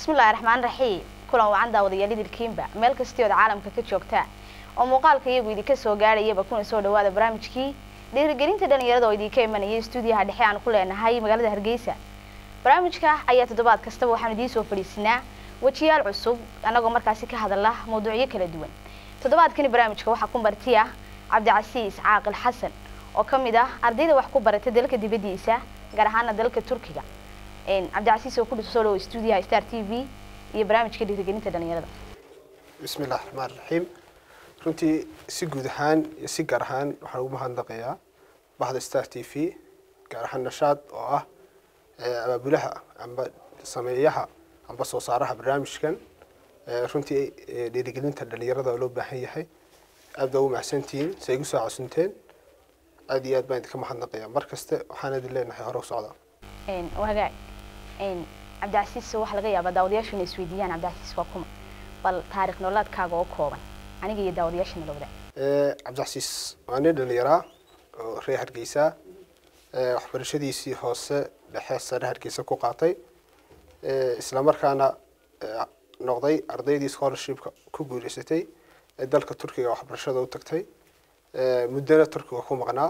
bismillahi raxmaan raxiim kulan wacan daawadayaal idilkiinba meel kastiood caalamka ka joogtaa oo muuqaalka iyagu idinka soo gaadhayaba kuna soo dhawaada barnaamijkii dhiirigelinta dhalinyarada oo idinka imanaya stuudiyaha dhexe aan ku leenahay magaalada hargeysa barnaamijka ayaa toddobaad kastaba waxaan idiin soo fadhiisinaa wejiyaal cusub annagoo markaasi ka hadala mawduucyo kala duwan toddobaadkani barnaamijka waxaa ku marti ah cabdicasiis caaqil xasan oo ka mid ah ardayda wax ku baratay dalka dibaddiisa gaar ahaana dalka turkiga cabdicasiis oo ku soo dhawo stuudiyaha star t v iyo barnaamijka dhiirigelinta dhalinyarada bismi illahi raxmaan raxiim runtii si guud ahaan iyo si gaar ahaan waxaan ugu mahadnaqayaa bahda star t v gaar ahaan nashaad oo ah abaabulaha amba sameeyaha amba soo saaraha barnaamijkan runtii dhiirigelinta dhalinyarada oo loo baahan yahay aad baa ugu mahadsantihiin si ay igu soo casunteen aad iyo aad baan idinka mahadnaqayaa mar kaste waxaan idin leenahay hore u socda hagaag cabdicasiis waxaa laga yaabaa daawadayaashu inay isweydiiyaan cabdicasiis waa kuma bal taarikh nololaadkaaga oo kooban aniga iyo daawadayaashana la wadaag cabdicasiis waa nin dhalinyaraa oo reer hargeysa waxbarashadiisii hoose dhexe sare hargeysa ku qaatay islamarkaana noqday ardaydii scholarshipka ku guuleysatay ee dalka turkiga waxbarashada u tagtay muddana turkiga ku maqnaa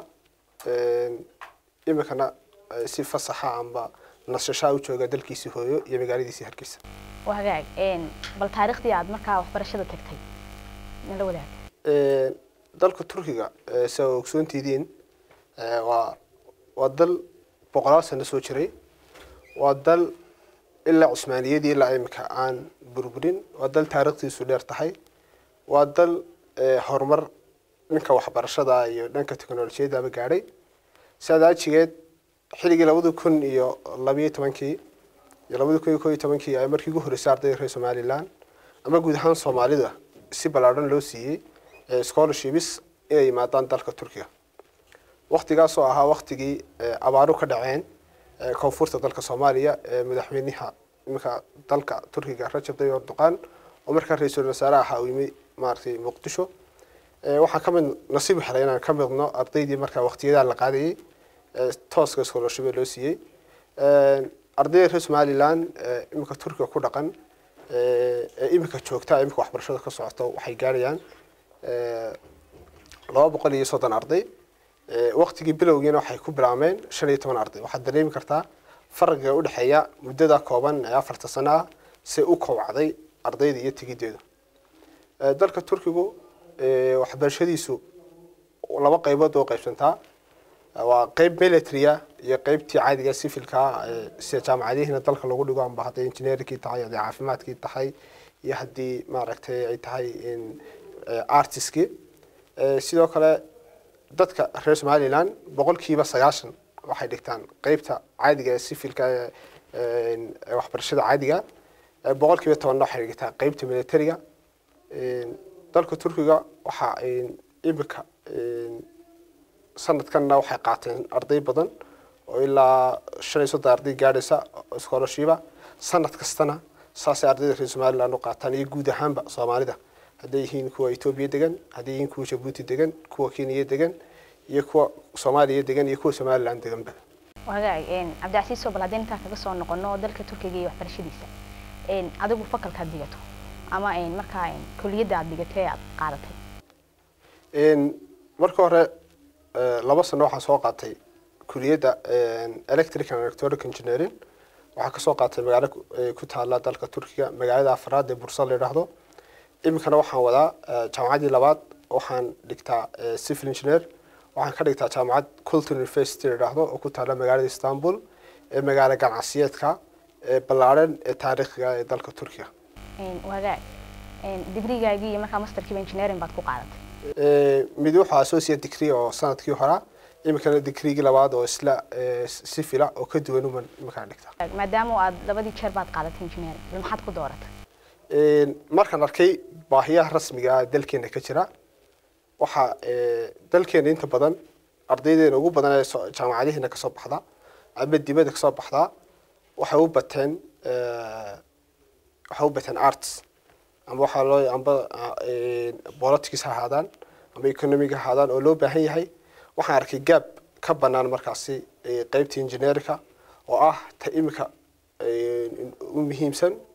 iminkana si fasaxa amba nasashaa u jooga dalkiisii hooyo iyo magaaladiisii hargeysa hagaag bal taariikhdii aad markaa waxbarashada tagtay nala wadaag dalka turkiga si aa ogsoontidiin waa waa dal boqolaal sano soo jiray waa dal ilaa cusmaaniyadii ilaa imika aan burburin waa dal taariikhdiisu dheer tahay waa dal horumar dhanka waxbarashada iyo dhanka teknolojiyadaba gaadhay siaada ajigeed xilligii labada kun iyo labiyo tobankii iyo labada kun iyo ko iyo tobankii ay markii ugu horreysay ardayda reer somaliland ama guud ahaan soomaalida si ballaadhan loo siiyey scholarships inay yimaadaan dalka turkiga waktigaas oo ahaa waktigii abaaru ka dhaceen koonfurta dalka soomaaliya ee madaxweynaha iminka dalka turkiga rajab tayyib erdoqan oo markaa ra-iisul wasaare ahaa uu yimi maaragtay muqdisho waxaan ka mid nasiib helay inaan ka midno ardaydii markaa waktiyadaa la qaadayay tooska scholarship loo siiyey ardayda reer somaliland iminka turkiga ku dhaqan ee iminka joogta iminka waxbarashada ka socoto waxay gaarayaan laba boqol iyo soddon arday waktigii bilowgiina waxay ku bilaabmeen shan iyo toban arday waxaad dareemi kartaa faraqiga udhexeeya muddada kooban ee afarta sano ah si u kowcday ardayda iyo tegideedu dalka turkigu waxbarashadiisu laba qaybood oo qaybsantaa waa qeyb military-a iyo qeybtii caadiga civilka sida jaamacadihiina dalka lagu dhigo amba hadday engineerkii tahay hadday caafimaadkii tahay iyo haddii maaragtay ay tahay artiskii sidoo kale dadka reer somaliland boqolkiiba sagaashan waxay dhigtaan qeybta caadiga ee civilka ee waxbarashada caadiga boqolkiiba tobanna waxay dhigtaan qeybta militariga dalka turkiga waxaa iminka sanadkanna waxay qaateen arday badan oo ilaa shan iyo soddon arday gaadhaysa scholarshipa sanad kastana saasay ardayda reer somaliland u qaataan iyo guud ahaanba soomaalida hadday yihiin kuwa etoobiya degan hadday yihiin kuwa jabuuti degan kuwa kenya degan iyo kuwa soomaaliya degan iyo kuwa somaliland deganba hagaag cabdicasiis oo bal haddii intaa kaga soo noqono dalka turkiga iyo waxbarashadiisa adigu fakalkaad dhigato ama markaa kuliyadda aad dhigato ee aad qaadatay marka hore laba sano waxaan soo qaatay kuliyadda electric and electronic engineering waxaa kasoo qaatay magaalo ku taala dalka turkiga magaalada afraad ee bursa la yidhaahdo iminkana waxaan wadaa jaamacaddii labaad waxaan dhigtaa civil engineer waxaan ka dhigtaa jaamacad culture university la yidhaahdo oo ku taala magaalada istanbul ee magaalo ganacsiyeedka ee ballaadhan ee taariikhiga ee dalka turkiga hagaag digrigaagii iyo markaa masterkiiba engineering baad ku qaadatay mid wuxuu associate degree oo sanadkii horaa iminkana digreegii labaad oo isla sifila oo ka duwan uman iminkaan dhigta maadaama aad labadii jeer baad qaadatay engineering bal maxaad ku dooratay markaan arkay baahiyaha rasmiga ah dalkeena ka jira waxaa dalkeena inta badan ardaydeena ugu badan ee jaamacadihiina kasoo baxda ama dibadda kasoo baxdaa waxay u bateen waxay u bateen arts amba waxaa loo amba politics ha ahaadaan amba economic ha ahaadaan oo loo baahan yahay waxaan arkay gaab ka banaan markaasi qeybta engineerka oo ah ta imika u muhiimsan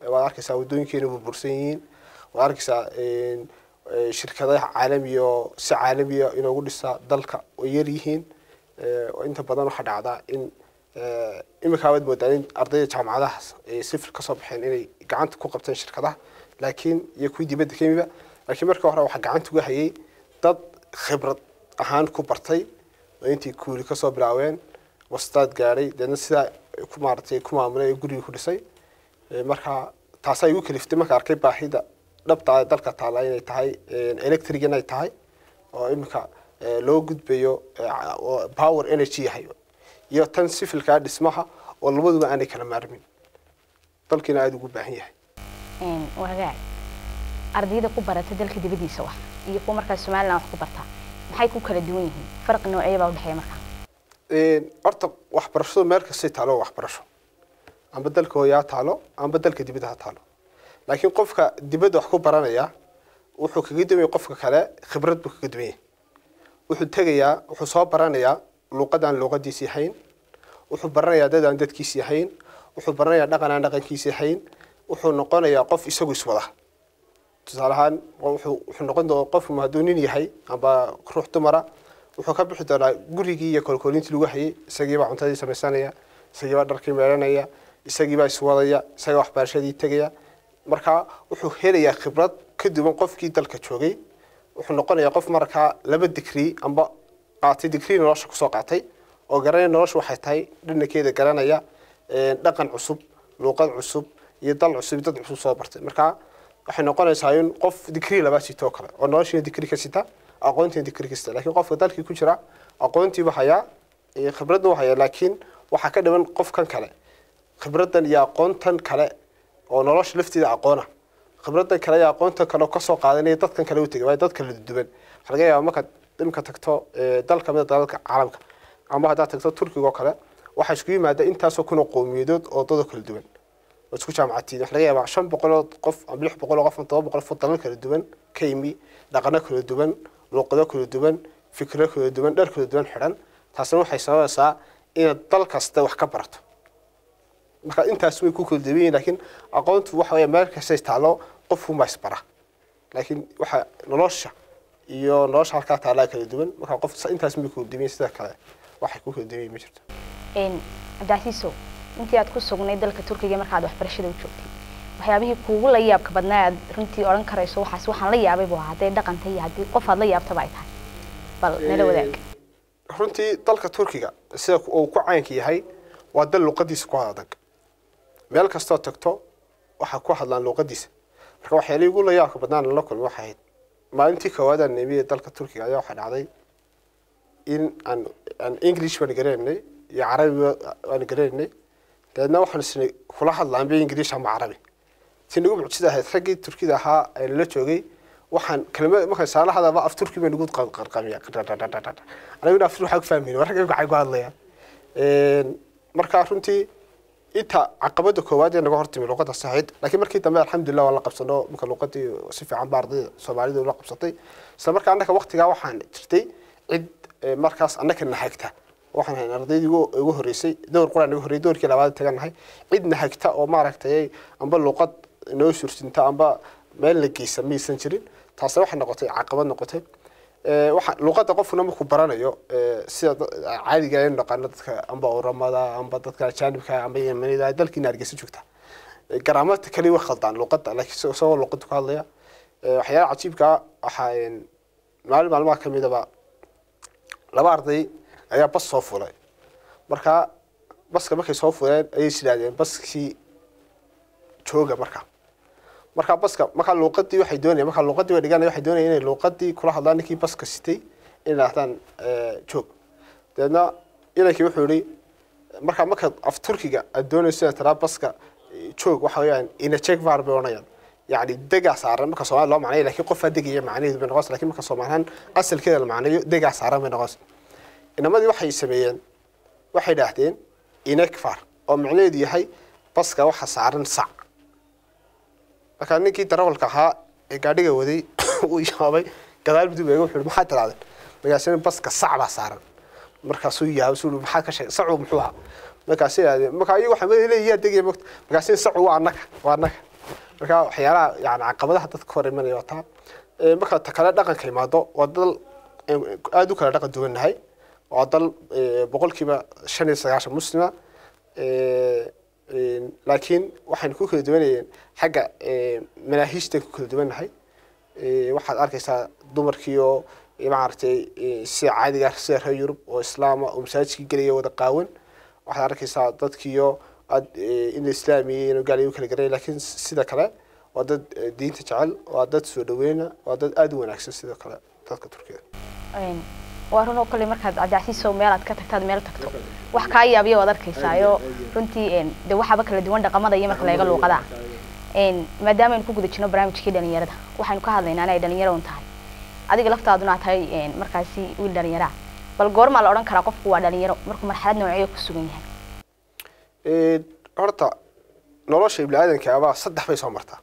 waad arkaysaa waddooyinkeena burbursan yihiin waad arkaysaa een, ee, shirkadaha caalamiya oo si caalamiya inoogu dhisa dalka way yar yihiin ee, oo inta badan waxaa dhacdaa in ee, iminkaa waad moodaa in ardayda jaamacadahaas ay sifir kasoo baxeen inay gacanta ku qabteen shirkadaha laakiin iyo kuwii dibadda ka yimiba laakiin marka hore waxaa gacanta uga hayay dad khibrad ahaan ku bartay oo intii kuuli kasoo bilaaween wastaad gaadhay deedna sidaa ku maaratay ku maamulay ee guriga ku dhisay Ee, marka taasaa igu kaliftay marka arkay baahida dhabta ah ee dalka taala inay tahay electric inay tahay oo iminka ee, loo gudbayo ee, ca- oo power energy yahay iyo tan sifilkaa dhismaha oo labaduba aanay kala maarmin dalkiina aada ugu baahan yahay Een, wagaag ardayda ku barata dalka dibadiisa wax iyo kuwa markaas somalilan wax ku barta maxay ku kala duwan yihiin farqi noocee baa udhexeeya markaa Een, horta waxbarashadu meel kastay taalo waa waxbarasho amba dalka hooya ha taalo amba dalka dibadda ha taalo laakiin qofka dibadda wax ku baranaya wuxuu kaga duwan yahay qofka kale khibrad buu kaga duwan yahay wuxuu tegayaa wuxuu soo baranayaa luuqad aan luuqadiisii hayn wuxuu baranayaa dad aan dadkiisii hayn wuxuu baranayaa dhaqan aan dhaqankiisii hayn wuxuu noqonayaa qof isagu iswada tusaale ahaan wuxuu wuxuu noqon doonaa qofku hadduu nin yahay amba ruux dumara wuxuu ka bixi doonaa gurigii iyo kolkoolintii lagu hayay isagiibaa cuntadii samaysanaya isagiibaa dharkii meelanaya isagiibaa iswadaya isagaa waxbarashadii tegaya marka wuxuu helayaa khibrad ka duwan qofkii dalka joogay wuxuu noqonayaa qof markaa laba digrii amba qaatay digrii nolosha kusoo qaatay oo garanaya nolosha waxay tahay dhanankeeda garanaya een, dhaqan cusub luuqad cusub iyo dal cusub iyo dad cusub soo bartay marka waxay noqonaysaa in qof digrii laba sito oo kale oo noloshiina digrii ka sita aqoontiina digrii ka sita laakiin qofka dalkii ku jira aqoontiiba hayaa iyo khibradna waa hayaa laakiin waxaa ka dhiman qofkan kale khibraddan iyo aqoontan kale oo nolosha lafteeda aqoona khibraddan kale iyo aqoontan kale oo kasoo qaadanaya dadkan kale u tegay waayo dad kala duwan waxaa laga yaabaa markaad imika tagto ee, dal kamid a dalalka caalamka ama haddaad tagto turkiga oo kale waxaa isku yimaada intaasoo kun oo qowmiyadood oo dad oo kala duwan oo isku jaamacatiid waxaa laga yaabaa shan boqoloo qof ama lix boqoloo qof ama todoba boqol qof oo dalal kala duwan ka yimi dhaqano kala duwan luuqado kala duwan fikro kala duwan dhar kala duwan xidhan taasina waxay sababaysaa inaad dal kasta wax ka barato marka intaas way ku kala duwan yihiin laakiin aqoontu waxa weeye meel kasta taalo qofku ma isbara laakiin waxa nolosha iyo nolosha halkaa taalaa kala duwan marka qof intaas may kala duwan yihiin sida kale waxay ku kala duwan yihiin ma jirto Een, cabdicasiisow intii aad ku sugnay dalka turkiga markaad waxbarashada u joogtay waxyaabihii kuugu la yaabka badnaa aad runtii odhan karayso waxaas waxaan la yaabay buu ahaa hadday dhaqanta iyo haddii qof aad la yaabtaba ay tahay bal nala wadaag runtii dalka turkiga sida uu ku caynka yahay waa dal luuqadiisa ku adag meel kastoo tagto waxaa ku hadlaan luuqadiisa marka waxyaalihii ugu la yaabka badnaan la kulmay waxay ahayd maalintii koowaad aan nimiye dalka turkiga ayaa waxaa dhacday in aan aan english baan garanaynay iyo carabi waan garanaynay dabeedna waxaan isna kula hadlaanba english ama carabi si nagu mucjisa ahayd raggii turkida ahaa ee nala joogay waxaan kelmad markaan saala hadaba af turki baa nagu qarqamiya aniguna af waxaa ku fahmayna war ragga gacay ku hadlaya marka runtii inta caqabada koowaad ee naga hortimi luuqadaas ahayd laakiin markii dambe alxamdulilah waan la qabsano marka luuqadii si fiican ba ardayda soomaalida ula qabsatay isla markaa annaka waqtigaa waxaan jirtay cid eh, markaas annaka nahagta waxaan ahayn ardaydii ugu ugu horreysay dowr quraan naga horreeyay dowrkii labaad taganahay cid nahagta oo maaragtay amba luuqad noo sursinta amba meel la geysa maysan jirin taasna waxay noqotay caqabad noqotay Eh, waxa luuqadda qofkuna markuu baranayo eh, sida da- caadiga aynu naqaano dadka amba oramada amba dadka ajaanibka amba yemanida dalkiina hargeysa joogta Eh, garaamada kaliya way khaldaan luuqadda laakiin isagoo- isagoo luuqadda ku hadlaya Eh, waxyaalaha cajiibka ah waxaa een, maalin maalmaha ka midaba laba arday ayaa bas soo fulay marka baska markay soo fuleen ayay is yidhahdeen baskii jooga marka markaa baska markaa luuqadii waxay doonayaan markaa luuqadii way dhiganaya waxay doonayaan inay luuqadii kula hadlaan ninkii baska sitay inay dhahdaan joog dabeedna inankii wuxuu yihi markaa markaad af turkiga aad doonayso inaad taraa baska eh, joog waxa weeyaan ina check var bay odhanayaan yacni degaa saaran marka soomaali loo macnayo laakiin qofaa degaya macnaheedu bay noqonaysa lakiin marka soomaalihaan asalkeeda la macnayo degaa saaran bay noqonaysa inamadii waxay sameeyeen waxay dhaahdeen inekfar oo macnaheedu yahay baska waxa saaran sac markaa ninkii darawalka ahaa ee gaadhiga waday uu yaabay gadaal biduu eega wuxuu maxaa tirahdeen markaasina baska sac baa saaran markaasuu yaabay suu maxaa ka sheegay sacu muxuu ahaa markaasay yidhahdeen markaa iyagu waxaa leeyahay yaa degaya mogta markaasina sacu waa annaga waa annaga marka waxyaalaha yani caqabadaha dadka hor imanaya waa taa Ee, marka ta kale dhaqanka imaado waa dal ee, aad u kala dhaqan duwannahay waa dal ee, boqolkiiba shan iyo sagaashan muslima Ee, een, laakiin waxaan ku kala duwanayeen xagga ee, manaahiijtan ku kala duwannahay Ee, waxaad arkaysaa dumarkiioo ee, maaragtay ee, sida caadiga ah sida reer yurub oo islaama oo masaajidkii gelaya wada qaawan waxaad arkaysaa dadkiioo aad ee, in la islaamiyey inuu gaalayo u kala garay laakiin sida kale waa dad ee, diinta jecel waa dad soo dhaweyna waa dad aad u wanaagsan sidoo kale dadka turkiyada Een, waa run oo kale markaad cadacsiiso meel aad ka tagtaad meel tagto wax kaa yaabiya waad arkaysaayo runtii een, dee waxaaba kala duwan dhaqamada iyo marka laga luuqada een, maadaama aynu ku guda jirno barnaamijkii dhalinyarada waxaynu ka hadlaynaa inay dhalinyaro un tahay adiga laftaaduna aad tahay een, markaasi wiil dhalinyaraa bal goormaa la odhan karaa qofku waa dhalinyaro markuu marxalad noocyo ku sugan yahay Ee, horta nolosha ibni aadanka abaa saddex bay soo martaa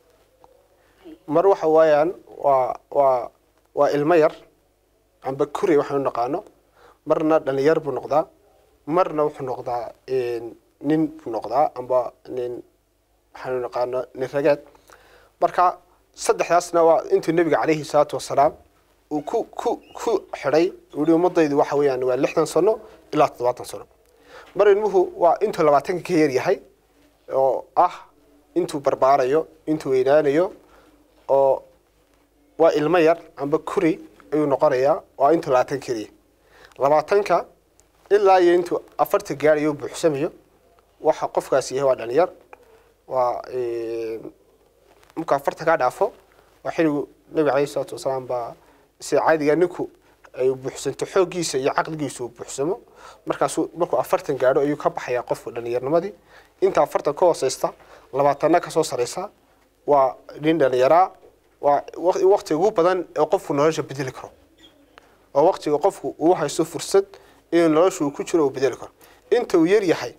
mar waxa waayaan waa waa waa ilmo yar amba kuri waxaanu naqaano marna dhalinyar buu noqdaa marna wuxuu noqdaa een, nin buu noqdaa amba nin waxaanu naqaano nin rageed marka saddexdaasna waa intuu nebiga calayhi salaatu wasalaam uu ku ku ku xidhay uu yihi ummadaydu waxa weeyaan waa lixdan sano ilaa toddobaatan sano mar ilmuhu waa intuu labaatanka ka yar yahay oo ah intuu barbaarayo intuu weynaanayo oo waa ilmo yar amba kuri ayuu noqonayaa waa intuu labaatan ka yaryahay labaatanka ilaa iyo intuu afarta gaarayo buuxsamayo waxa qofkaasi yahay waa dhalinyar waa een, markuu afarta kaa dhaafo waa xiligu nabiga calayhi salaatu wasalaam baa sida caadiga ninku ay buuxsanto xooggiisa iyo caqligiisa uu buuxsamo markaasuu markuu afartan gaadho ayuu ka baxayaa qofku dhalinyarnimadii inta afartan ka hooseysta labaatanna kasoo sareysa waa nin dhalinyaraa waa waq- waqtiga ugu badan ee qofku nolosha bedeli karo oo waqtiga qofku uu haysto fursad inuu nolosha uu ku jiro uu bedeli karo inta uu yar yahay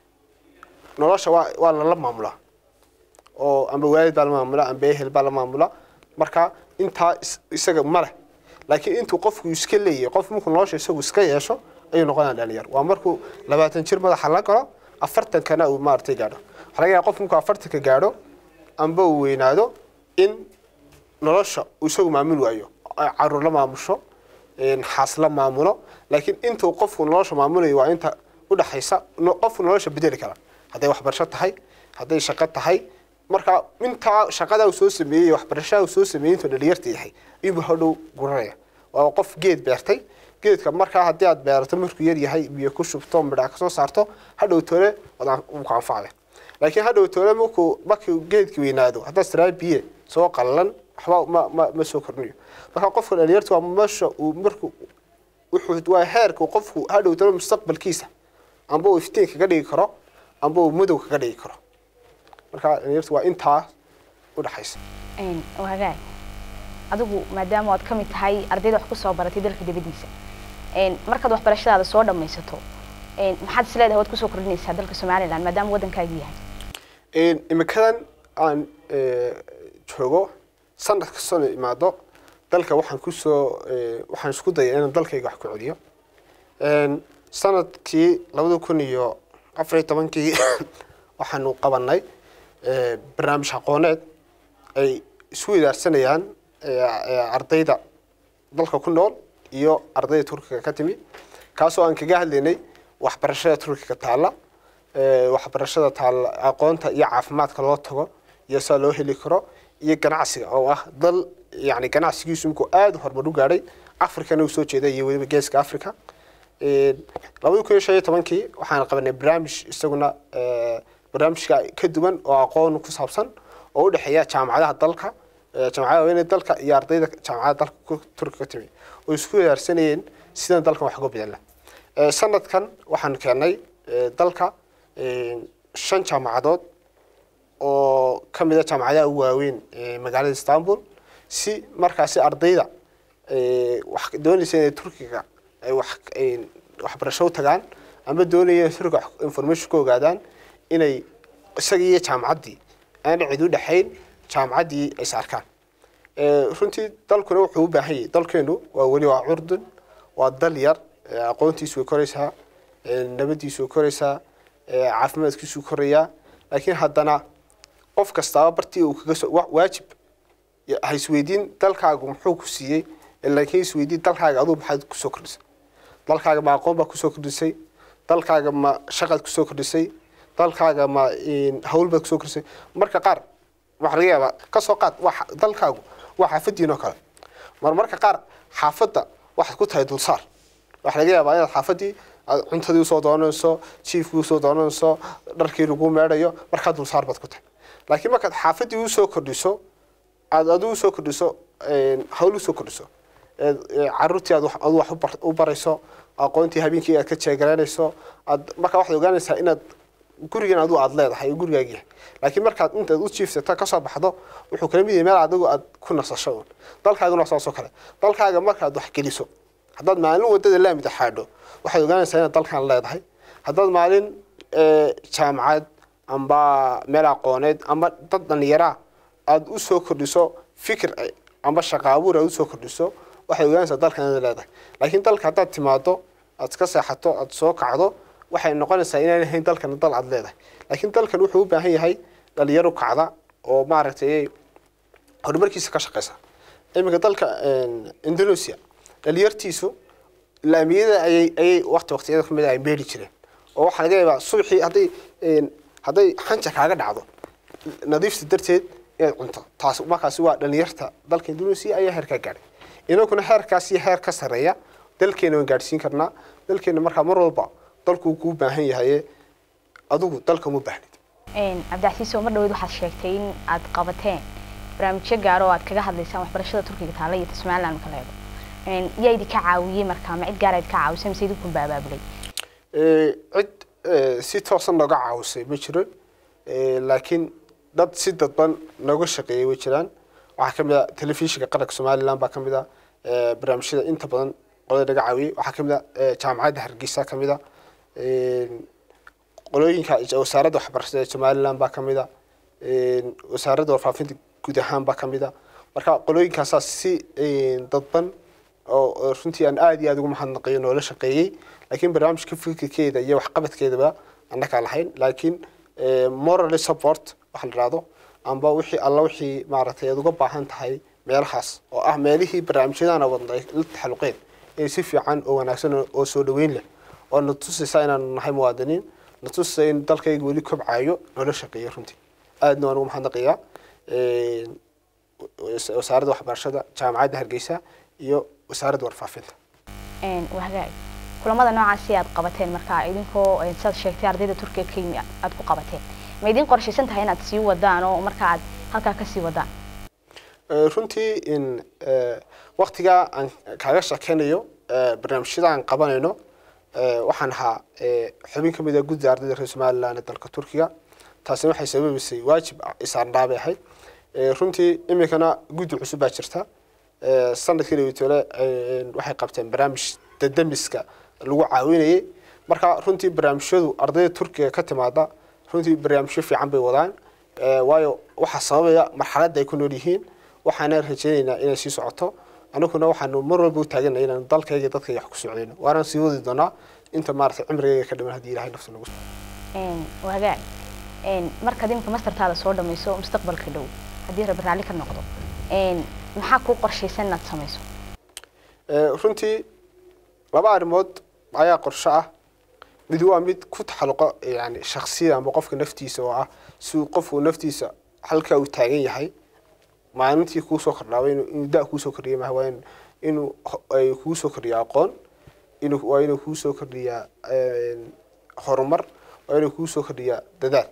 nolosha waa waa lala maamulaa oo amba waalid baa la maamula amba ehel baa la maamula marka intaa is- isaga ma leh laakiin intuu qofku iska leeyahay qof markuu nolosha isagu iska yeesho ayuu noqonaya dhalinyar waa markuu labaatan jir madaxa la galo afartankana uu maaragtay gaadho waxaa laga yaaba qof markuu afartanka gaadho amba uu weynaado in nolosha uu isagu maamul waayo ay caruur la maamusho een, xaas la maamulo laakiin intuu qofku nolosha maamulayo waa inta udhaxaysa no- qofku nolosha bedeli kara hadday waxbarasho tahay hadday shaqo tahay marka intaa shaqada uu soo sameeyey waxbarashada uu soo sameeyey intuu dhalinyarta yahay ayuu hadhow guranaya waa qof geed beertay geedka markaa haddii aad beerato markuu yar yahay biyo ku shubto midhaa kasoo saarto hadhow tole waad wuu ku anfacaya laakiin hadhow tole markuu markuu geedki weynaado haddaad tiraa biye soo qallalan waxba ma ma ma soo kordhinayo marka qofka dhalinyarta waa meesha uu markuu wuxuu waa heerka uu qofku hadhow tole mustaqbalkiisa amba uu iftiin kaga dhigi karo amba uu madow kaga dhigi karo marka dhalinyarta waa intaa udhaxaysa Een, waa hagaag adigu maadaama aad ka mid tahay ardayda wax ku soo baratay dalka dibaddiisa een, markaad waxbarashadaada soo dhammaysato een, maxaad is leedahay waad kusoo kordhinaysaa dalka somalilan maadaama waddankaagu yahay Een, imikadan aan ee, joogo sanad kastoo imaado dalka waxaan kusoo ee, waxaan isku daya inaan dalkayga wax ku celiyo Een, sanadkii labada kun iyo afar iyo tobankii waxaanu qabanay ee, barnaamij aqooneed ay isu wadaarsanayaan ee, ee, ardayda dalka ku nool iyo ardayda turkiga ka timi kaasoo aan kaga hadlaynay waxbarashada turkiga taalla ee, waxbarashada taalla aqoonta iyo caafimaadka loo tago iyo sida loo heli karo iyo ganacsiga oo ah dal yani ganacsigiisu inkuu aada u horumar u gaadhay africana uu soo jeeda iyo weliba geeska africa Een, labada kun iyo shan iyo tobankii waxaan qabanay barnaamij isaguna ee, barnaamijka ka duwan oo aqoon ku saabsan oo u dhexeeya jaamacadaha dalka ee, jaamacadaha waaweyn ee dalka iyo ardayda jaamacadaha dalka ku- turkiga ka timi oo isku wadaarsanayeen sidan dalkan wax uga bedelan Ee, sanadkan waxaan keenay ee, dalka ee, shan jaamacadood oo ka mid a jaamacadaha ugu waaweyn ee magaalada istanbul si markaasi ardayda ee, wax doonaysa inay turkiga ay wax ay waxbarasho u tagaan ama doonaya inay turkiga wax information ka ogaadaan inay isaga iyo jaamacaddii aan cid u dhexayn jaamacaddii ay is arkaan Ee, runtii dalkuna wuxuu u baahan yahay dalkeenu waa weli waa curdun waa dal yar ee, aqoontiisu way koraysaa ee, nabadiisu way koraysaa ee, caafimaadkiisu korayaa laakiin haddana qof kastaaba bartii uu kaga soo wa- waajib ya- ha isweydiin dalkaagu muxuu ku siiyey laakiin isweydiin dalkaaga aduu maxaad kusoo kordhisay dalkaaga ma aqoon baa kusoo kordhisay dalkaaga ma shaqaad kusoo kordhisay dalkaaga ma een, hawl baad kusoo kordhisay marka qaar waxaa laga yaabaa kasoo qaad waa xa- dalkaagu waa xaafadiin oo kale mar marka qaar xaafadda waxaad ku tahay dulsaar waxaa laga yaabaa inaad xaafadii aad cuntadii usoo doonanayso jiifkii usoo doonanayso dharkii lagu meedhayo markaa dulsaar baad ku tahay laakiin markaad xaafadii usoo kordhiso aad adigu usoo kordhiso een, hawl usoo kordhiso eed ee, caruurtii aad wax- adu wax u bar- u barayso aqoontii habeenkii aad ka jeegaraynayso aad markaa waxaad ogaanaysaa inaad gurigan adigu aad leedahay oo gurigaagi yahay laakiin markaad intaad u jiifsata kasoo baxdo wuxuu kala mid yahay meel adigu aad ku nasasho uun dalkaaguna waa saasoo kale dalkaaga markaad wax geliso haddaad maalin wadada laamida xaadho waxaad ogaanaysaa inaad dalkan leedahay haddaad maalin ee, jaamacad amba meel aqooneed amba dad dhallinyaraa aada u soo kordhiso fikir eh, amba shaqa abuur aad usoo kordhiso waxaad ogaanaysaa dalkan inaad leedahay laakiin dalka haddaad timaado aad iska seexato aad soo kacdo waxay noqonaysaa inaan ahayn dalkan dal aad leedahay laakiin dalkan wuxuu u baahan yahay dhalinyaro kacda oo maaragtay horumarkiisa ka shaqeysa iminka dalka een, indonesia dhalinyartiisu laamiyada ayay ayay waqti waqtiyada kamid ah ay meeli jireen oo waxaa laga yaabaa subaxii hadday een, hadday xanja kaaga dhacdo nadiifta darteed inaad cunto taas markaasi waa dhalinyarta dalka indonesia ayaa heer ka gaadhay inaguna heerkaas iyo heer ka sareeya dalkeena waan gaadhsiin karnaa dalkeena markaa mar walba dalku kuu baahan yahaye adigu dalka uma baahnid Een, cabdicasiiso mar dhaweyd waxaad sheegtay in aad qabateen barnaamijyo gaar oo aad kaga hadlaysaan waxbarashada turkiga taala iyo somaliland marka la eego Een, yaa idinka caawiyey markaa ma cid gaar idinka caawisay mise idinkunba abaabulay Ee, cid ee, si toosan nooga caawisay ma jiro Ee, laakiin dad si dadban nooga shaqeeyay way jiraan waxaa ka mid ah telefishinka qaranka somaliland baa ka mid ah ee, barnaamijyada inta badan qolada naga caawiyey waxaa ka mid ah ee, jaamacadda hargeysa ka mid ah Een, qolooyinka wasaaradda waxbarashada ee somaliland baa ka mid ah Een, wasaaradda warfaafinta guud ahaan baa ka mid ah marka qolooyinkaasaa si een, dadban oo oo runtii aan aad iyo aad ugu mahadnaqayo noola shaqeeyey laakiin barnaamijka fikirkeeda iyo waxqabadkeedaba annagaa lahayn laakiin eh, moral support waxa la dhahdo amba wixii alla wixii maaragtay aad uga baahan tahay meelahaas oo ah meelihii barnaamijyadana wadnay la taxaluqeen inay si fiican oo wanaagsan oo- oo soo dhaweyn leh oo na tusaysa inaanu nahay muwaadiniin na tusaysa in dalkayga weli kobcayo noola shaqeeyo runtii aadna waan ugu mahadnaqayaa Een, was- wasaaradda waxbarashada jaamacadda hargeysa iyo wasaaradda warfaafinta Een, waa hagaag kulamada noocaasi aad qabateen markaa idinkoo een, sidaad sheegtay ardayda turkiga ka yimi aad ku qabateen ma idin qorshaysan tahay inaad sii wadaan oo markaa aad halkaa kasii wadaan Ee, runtii in ee, waqtigaa aan kaaga shakeynayo ee, barnaamijyada aan qabanayno ee, waxaan ahaa ee, xubin ka mid ah gudda ardayda reer somaliland ee dalka turkiga taasina waxay sababaysay waajib isaarnaa bay ahayd Ee, runtii iminkana guddi cusub baa jirta Ee, sanadkii dhaweytoole waxay qabteen barnaamij dadamiska lagu caawinayay marka runtii barnaamijyadu ardayda turkiga ka timaada runtii barnaamijyo fiican bay wadaan Ee, waayo waxaa sababaya marxaladda ay ku nool yihiin waxaana rajaynaynaa inay sii socoto aniguna waxaanu mar walba u taaganay inaan dalkayga iyo dadkayga wax ku socdayno waanaan sii wadi doonaa inta maaragtay cimrigayga ka dhiman haddii ilahay nafta nagu Een, waa hagaag Een, markaad imika mastertaada soo dhamayso mustaqbalka dhow haddii rabbi raalli ka noqdo Een, maxaa kuu qorshaysan inaad samayso Ee, runtii laba arrimood ayaa qorshe ah mid waa mid ku taxalluqo yani shaksiyada ama qofka naftiisa oo ah si uu qofku naftiisa halkaa uu taagan yahay maalintii kuu soo kordhaaba inuu inuu da kuu soo kordhiya maaha waa in- inuu ho- ay kuu soo kordhiya aqoon inuu waa inuu kuu soo kordhiyaa een, horumar waa inuu kuu soo kordhiyaa dadaal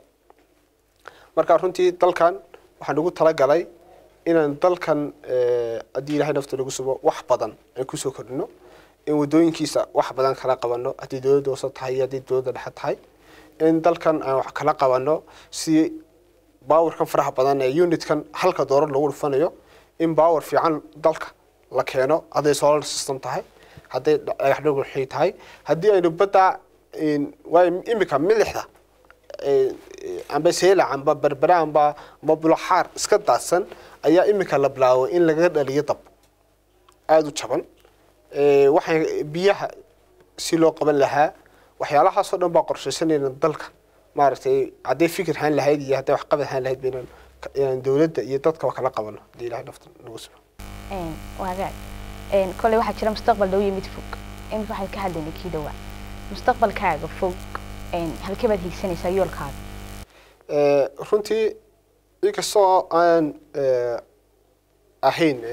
marka runtii dalkan waxaan ugu talagalay inaan dalkan eh, haddii ilaahay nafta nagu subo wax badan aan kusoo kordhino in wadooyinkiisa wax badan kala qabano haddii dowladda hoose tahay iyo haddii dowladda dhexe tahay in dalkan aan wax kala qabano si baawarkan faraha badan ee unitkan halka doorar lagu dhufanayo in baawar fiican dalka la keeno hadday solar system tahay hadday dhagax dhagaxii tahay haddii aynu badda in- waayo imika milixda ee, ee, amba seelac amba berbera amba amba bulaxaar iska daadsan ayaa imika la bilaabo in laga dhaliyo dab aada u jaban Ee, waxay biyaha si loo qaban lahaa waxyaalahaasoo dhan baa qorshaysanayna dalka maaragtay hadday fikir haan lahayd iyo hadday waxqabad haan lahayd baynan inaan dowladda iyo dadka kala qabano hadii ilahay nafta nagu simo waagaag kolley waxaa jira mustaqbal dhow iyo mid fog imika waxaan ka hadlaynay kii dhowaa mustaqbalkaaga fog halkee baad hiigsanaysaa yoolkaaga runtii inkastoo aan ahayn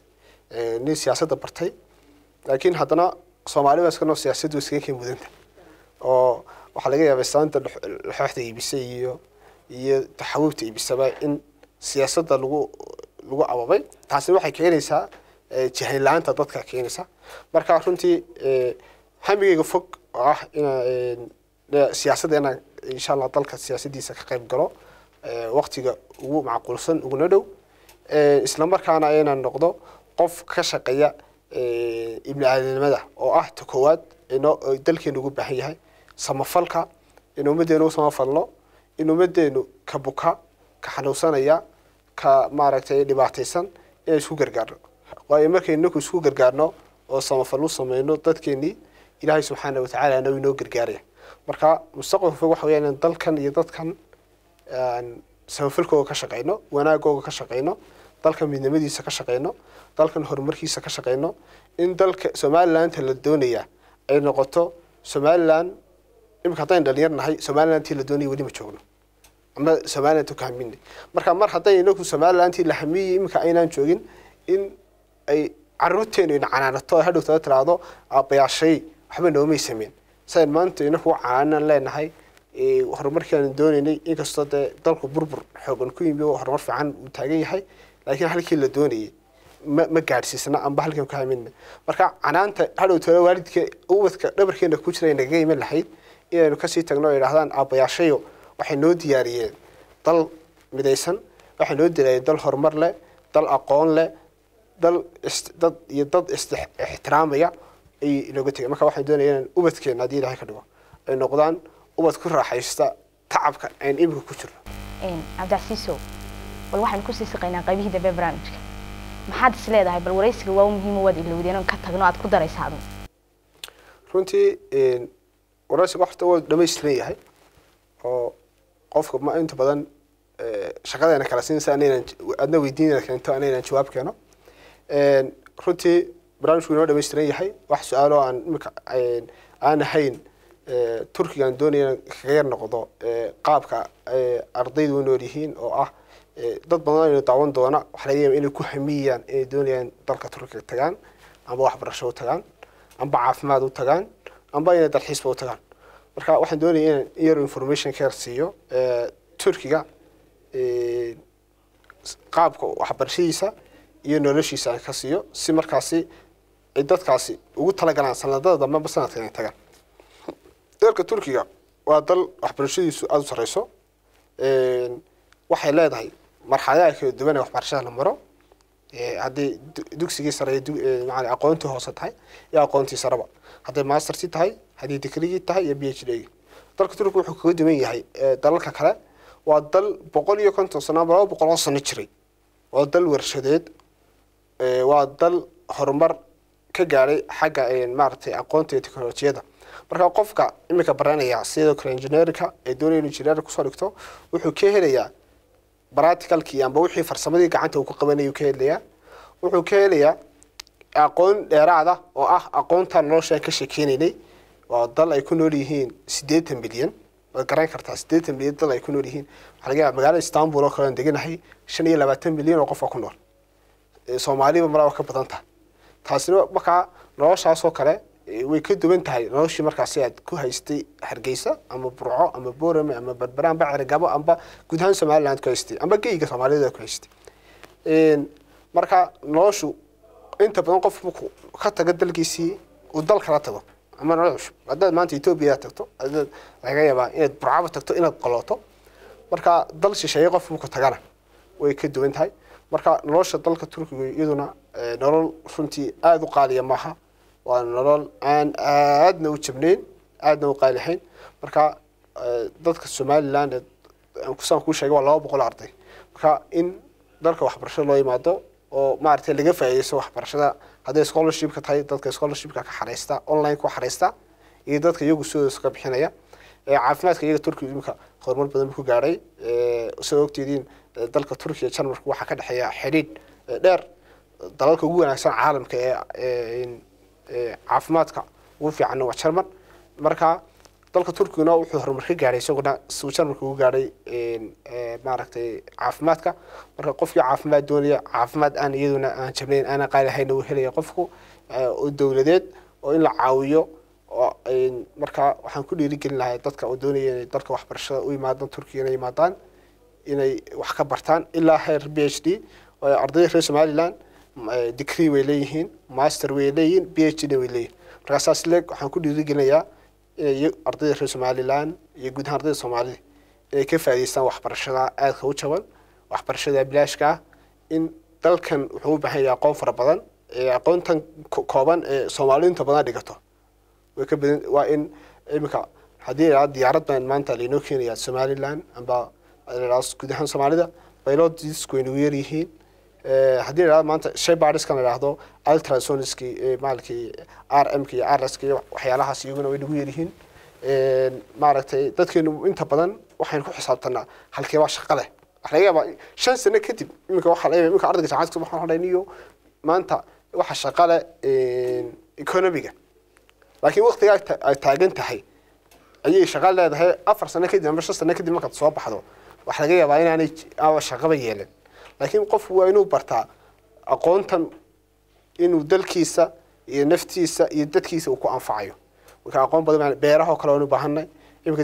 nin siyaasadda bartay laakiin haddana soomaali baa iskanoo siyaasaddu iskaga keen mudanta oo waxaa laga yaabay saanta laxooxda iibisay iyo iyo taxawubta iibisaba in siyaasadda lagu lagu ababay taasina waxay keenaysaa jahayn la-aanta dadka keenaysa marka runtii hamigeyga fog oo ah ina siyaasadda inaan insha allah dalka siyaasaddiisa ka qayb galo waktiga ugu macquulsan uguna dhow isla markaana inaan noqdo qof ka shaqeeya ibni aadanimada oo ah ta koowaad inoo dalkeenu ugu baahan yahay samafalka in ummaddeenu u samafalno in ummaddeenu ka buka ka xanuunsanaya ka maaragtay dhibaataysan inaan isku gargaarno waayo markaynu inaku isku gargaarno oo samafal u sameyno dadkeenii ilaahay subxaana watacaala na inoo gargaaraya marka mustaqbalka fog waxa weya inaan dalkan iyo dadkan samafalkooga ka shaqeyno wanaagooga ka shaqeyno dalkan midnimadiisa ka shaqeyno dalkan horumarkiisa ka shaqeyno in dalka somalilandta la doonaya ay noqoto somaliland imika haddaynu dhalinyar nahay somalilandtii la doonaya weli ma joogno ama somaliland ka haminay marka mar hadday inagu somalilandtii la hamiyey imika aynaan joogin in ay caruurteenu ina canaanato hadhow tada tiraahdo aabbayaashay waxba noomay sameyn sayn maanta inaku canaanan leenahay horumarkiiaanu doonaynay inkastoo dee dalku burbur xoogan ku yimi oo horumar fiican uu taagan yahay laakiin halkii la doonayay ma ma gaadhsiisna amba halkan ka hamina marka canaanta hadhow tala waalidka ubadka dhabarkeena ku jira nagaga iman lahayd inaynu kasii tagno o idhahdaan aabbayaashayo waxay noo diyaariyeen dal midaysan waxay noo diyaariyeen dal horumar leh dal aqoon leh dal dad iyo dad ixtiraamaya ay inooga tegay marka waxaan doonaya inaan ubadkeena haddii ilahay ka dhigo ay noqdaan ubad ku raaxaysta tacabka aan imika ku jirno cabdicasiisow bal waxaan kusii siqaynaa qaybihii dambe barnaamijka maxaad is leedahay bal waraysiga waa muhiim waad ilowdeen ka tagno aad ku daraysa adu runtii waraysiga horta waa dhamaystiran yahay oo qofka ma inta badan shaqadeena kala siinaysa anaynan adna weydiinana keento anaynan jawaab keeno runtii barnaamijku inoo dhamaystiran yahay wax su-aalo aan imika aan ahayn turkigaan doonaya kaga yar noqdo qaabka ardaydu u nool yihiin oo ah dad badan aynu daawan doona waxa laga yaaba inay ku hamiyayaan inay doonayaan dalka turkiga tagaan amba waxbarasho u tagaan amba caafimaad u tagaan amba inay dalxiisba u tagaan marka waxaan doonaya inaan yar information ka yar siiyo turkiga qaabka waxbarashadiisa iyo noloshiisa aan ka siiyo si markaasi ay dadkaasi ugu talagalaan sanadada dambe amba sanadka inay tagaan dalka turkiga waa dal waxbarashadiisu aada u sareyso waxay leedahay marxaladaha kala duwan ee waxbarashada la maro haddii dugsigii sare maa aqoontii hoose tahay iyo aqoontii sareba hadday mastersi tahay haddii digrigii tahay iyo b h d dalka turkiga wuxuu kaga duwan yahay dalalka kale waa dal boqol iyo konton sano ama laba boqol oo sano jiray waa dal warshadeed waa dal horumar ka gaadhay xagga maaragtay aqoonta iyo teknolojiyada marka qofka imika baranaya sidoo kale engineerka ee doonaya inu engineer kusoo dhigto wuxuu ka helayaa practicalkii amba wixii farsamadii gacanta uu ku qabanayuu ka helayaa wuxuu ka helayaa aqoon dheeraada oo ah aqoonta noloshaan ka sheekeynaynay waa dal ay ku nool yihiin siddeetan milyan waad garan kartaa siddeetan milyan dal ay ku nool yihiin waxaa laga yaaba magaalada istanbul oo kale aan deganahay shan iyo labaatan milyan oo qof oo ku nool soomaaliba malaa ka badan tahay taasina markaa noloshaasoo kale way ka duwan tahay noloshii markaasi aad ku haystay hargeysa ama burco ama borame ama berbera amba cerigabo amba guud ahaan somaliland ku haystay amba geyga soomaaliyada ku haystay marka noloshu inta badan qof markuu ka tago dalkiisii uu dal kala tago ama nolol cusub haddaad maanta etoobiya tagto hadaad laga yaabaa inaad burcaba tagto inaad qolooto marka dal shisheeye qof markuu tagana way ka duwan tahay marka nolosha dalka turkiga iyaduna nolol runtii aada u qaaliya maaha waa nolol aan aadna u jabnayn aadna u qaalihayn marka dadka somaliland kusaan kuu sheegay waa laba boqol arday marka in dalka waxbarashada loo yimaado oo maaragtay laga faa'iidaysto waxbarashada hadday scholarshipka tahay dadka scholarshipka ka xareysta online ku xareysta iyo dadka iyagu sidooda ka bixinaya caafimaadka iyaga turkiga imika horumar badan buu ku gaadhay sida ogteediin dalka turkiya jarmalka waxaa ka dhexeeya xidhiidh dheer dalalka ugu wanaagsan caalamka ee caafimaadka ugu fiicanna waa jarmal marka dalka turkiguna wuxuu horumar ka gaadhay isaguna suu jarmalka ugu gaadhay maaragtay caafimaadka marka qofkii caafimaad doonaya caafimaad aan iyaduna aan jabnayn aanan qaali ahayn uu helaya qofku oo dowladeed oo in la caawiyo oo marka waxaan ku dhiirigelin lahay dadka oo doonaya inay dalka waxbarashada u yimaadaan turkiga inay yimaadaan inay wax ka bartaan ilaa heer b h d ardayda reer somaliland degree way leeyihiin master way leeyihiin b h d way leeyihin markaa saas leeg waxaan ku dhiirigelinayaa inay ardayda reer somaliland iyo guud ahaan ardayda soomaalida inay ka faa'idaystaan waxbarashada aadka u jaban waxbarashada bilaashka ah in dalkan wuxuu u baahan yahay aqoon fara badan aqoontan kooban ee soomaaliinta badan dhigato way ka badan waa in imika haddii la diyaarad baan maanta lainoo keenaya somaliland amba guud ahaan soomaalida biologisku way nagu yaryihiin haddii la maanta shaybariskan la idhaahdo ultrasoniski maalkii r m k iyo r s k waxyaalahaas iyaguna way nagu yaryihiin maaragtay dadkeenu inta badan waxaynu ku xisaabtanaa halkeebaa shaqa leh waxa laga yaabaa shan sano kadib iminka waxaa laga yaabaa iminka ardayga jaamacadka waxaan odhan iyo maanta waxa shaqa leh economiga laakiin waqtigaa ay taagan tahay ayay shaqa leedahay afar sano kadib ama shan sano kadib markaad soo baxdo waxa laga yaabaa inaanay shaqaba yeelan laakiin qofku waa inuu bartaa aqoontan inuu dalkiisa iyo naftiisa iyo dadkiisa uu ku anfacayo marka aqoon badan beeraha oo kale waanu baahanay iminka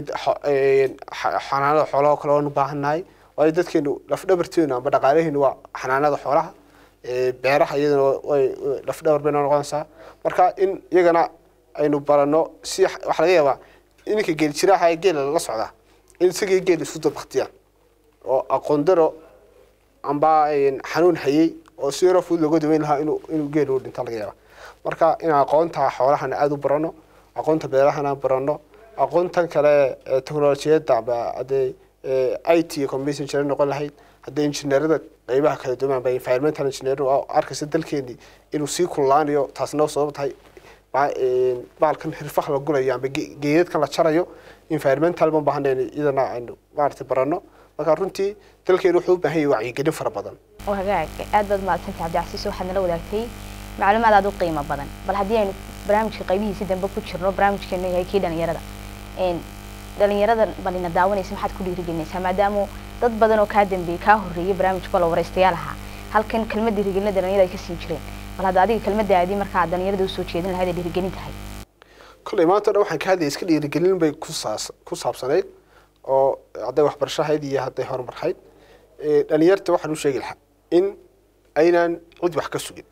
xanaanada xoolaha oo kale waanu baahannahay waayo dadkeenu lafdhabarteenu amba dhaqaalaheenu waa xanaanada xoolaha beeraha iyadana way lafdhabar bayna noqonaysaa marka in iyagana aynu barano si waxa laga yaabaa ininka geeljiraha ee geela lala socdaa in isagii geel isu dabaktiyaan oo aqoon daro amba xanuun hayey oo si yaroo fudud looga daweyn lahaa inuu inuu geel u dhinta laga yaaba marka inaan aqoonta xoolahana aada u barano aqoonta beerahana barano aqoontan kale technolojiyadda amba haddee i t iyo computer engineer noqon lahayd haddii injineerada qeybaha kala duwan amba environmental engineer oo arkaysa dalkeenii inuu sii kululaanayo taasna sabab tahay baalkan hirfaha la gulayo amba geedadkan la jarayo environmental baan baahanay iyadana aynu maaragtay barano marka runtii dalkeenu wuxuu u baahan yahay wacyigelin fara badan oo hagaag aad baad mahadsantay cabdicasiis waxaad nala wadaagtay macluumaad aad u qiimo badan bal haddii aynu barnaamijka qaybihiisi dambe ku jirno barnaamijkeenu yahay kii dhalinyarada dhalinyarada balina daawanaysa maxaad ku dhiirigelinaysaa maadaama dad badan oo kaa dambeeyey kaa horreeyay barnaamijka la waraystayaal ahaa halkan kelmad dhiirigelina dhalinyarada ay ka siin jireen bal hadda adiga kelmadaadii markaa dhalinyarada usoo jeedin lahayd ay dhiirigelin tahay kolley maanta o dhan waxaan ka hadlaya iska dhiirigelin bay ku saas ku saabsanayd oo hadday waxbarashahayd iyo hadday horumarhayd dhalinyarta waxaan u sheegi lahaa in aynaan cid wax ka sugin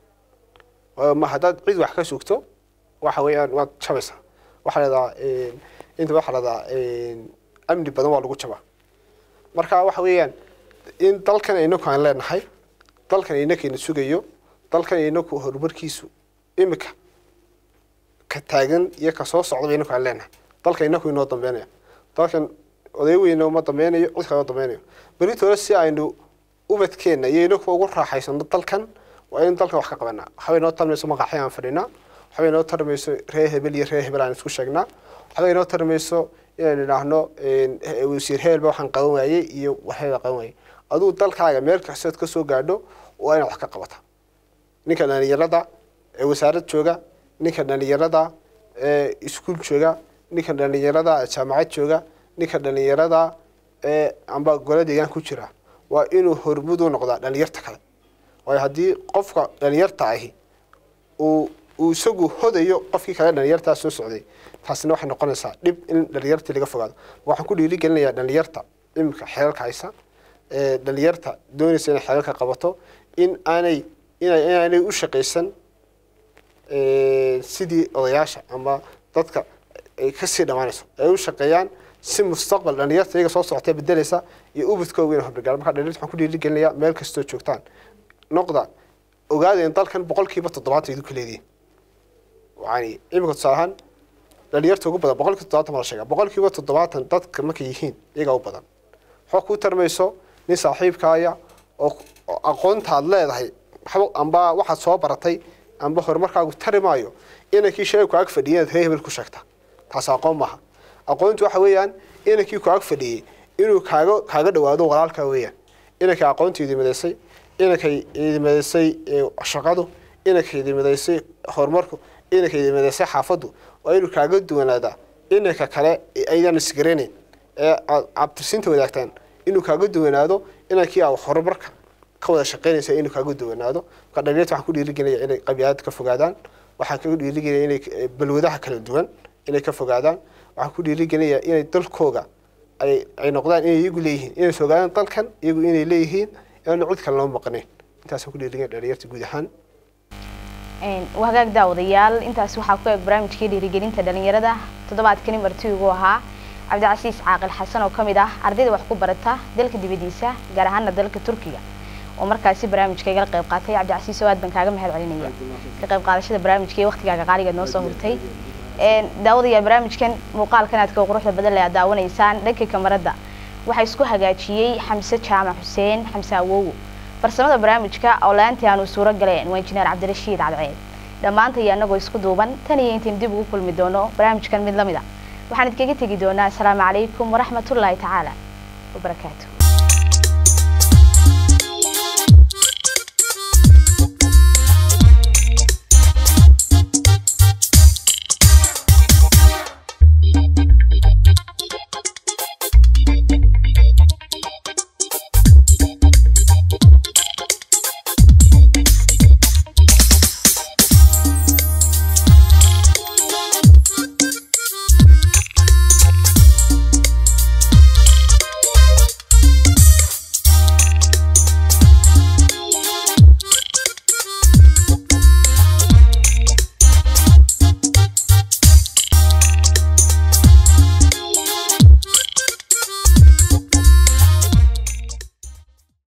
ma haddaad cid wax ka sugto waxa weeyaan waad jabaysaa waxaa leedahaa inta waxaa leedahaa amni badan waa lagu jabaa marka waxa weeyaan in dalkan inaku aan leenahay dalkan inakayna sugayo dalkan inaku horumarkiisu imika ka taagan iyo ka soo socdaba inaku aan leenahay dalkan inaku inoo dambeynaya dalkan oday weyna uma dambeynayo cid kale uma dambeynayo beritoole si aynu ubadkeenna iyo inaku ugu raaxaysano dalkan waa in dalkan wax ka qabanaa waxbay noo tarmayso maqaxi aan fadhinaa waxbay noo tarmayso reer hebel iyo reer hebel aan isku sheegnaa waxbay noo tarmayso inaynu idhaahno wasiir hebelba waxaan qaban waayey iyo waxbaa qaban waayey aduu dalkaaga meel kastood ka soo gaadho waa inaad wax ka qabata ninka dhalinyarada ee wasaarad jooga ninka dhalinyarada ee iskuul jooga ninka dhalinyarada jaamacad jooga ninka dhalinyarada ee amba gole deegaan ku jira waa inuu hormud u noqdaa dhalinyarta kale waayo haddii qofka dhalinyarta ahi uu uu isagu hodayo qofkii kale dhalinyartaa soo socday taasina waxay noqonaysaa dhib in dhalinyartii laga fogaado waxaan ku dhiirigelinayaa dhalinyarta imika xeelka haysa ee dhalinyarta doonaysa inay xeelka qabato in aanay inay inaanay u shaqaysan sidii odayaasha ama dadka ay kasii dhammaanayso ay u shaqeeyaan si mustaqbal dhalinyarta iyaga soo socotee bedelaysa iyo ubadkooga inay hormargaan marka dhalinyarta waxaan ku dhiirigelinayaa meel kastoo joogtaan noqda ogaada in dalkan boqolkiiba toddobaatan idinku leedihin yani imika tusaale ahaan dhalinyarta ugu badan boqolkiiba toddobaatan baa la sheegaa boqolkiiba toddobaatan dadka markay yihiin iyagaa u badan waxaa kuu tarmayso nin saaxiibkaaya oo aqoontaad leedahay waxba amba waxaad soo baratay amba horumarkaagu tari maayo inankii sheegku ag fadhiya inaad reer hebel ku sheegta taas aqoon maaha aqoontu waxa weeyaan inankii ku ag fadhiyey inuu kaaga kaaga dhawaado walaalkaa weeyaan inankay aqoontu idimadaysay inankay idimadaysay shaqadu inankay idimadaysay horumarku inankay idimadaysay xaafaddu waa inuu kaaga duwanaadaa inanka kale aydan isgaranayn ee aad cabtirsiinta wadaagtaan inuu kaaga duwanaado inankii aad horumarka ka wada shaqaynaysa inuu kaaga duwanaado marka dhalinyarta waxaan ku dhiirigelaya inay qabyaalad ka fogaadaan waxaan kaga dhiirigelaya inay balwadaha kala duwan inay ka fogaadaan waxaan ku dhiirigelaya inay dalkooga ay ay noqdaan inay iyagu leeyihiin inay fogaadaan dalkan iyagu inay leeyihiin inaanu cid kale loo maqnayn intaasaan ku dhiirigelaya dhalinyarta guud ahaan wahagaag daawadayaal intaas waxaa ku eg barnaamijkii dhiirigelinta dhalinyarada toddobaadkani martiigu ahaa cabdicasiis caaqil xasan oo ka mid ah ardayda wax ku barata dalka dibadiisa gaar ahaana dalka turkiga oo markaasi barnaamijka igala qayb qaatay cabdicasiis oo aad baan kaaga mahad celinaya ka qayb qaadashada barnaamijka iyo waqtigaaga qaaligeed noo soo hurtay daawadayaal barnaamijkan muuqaalkan aadka quruxda badan le aad daawanaysaan dhanka kamarada waxaa isku hagaajiyey xamse jaamac xuseen xamse awowo farsamada barnaamijka oo la-aantii aanu suuro galeen waa injineer cabdirashiid cadceed dhammaantay anagoo isku duuban tan iyo intayn dib ugu kulmi doono barnaamijkan mid lamid a waxaan idkaga tegi doonaa asalaamu calaykum waraxmatullaahi tacaala wabarakaatu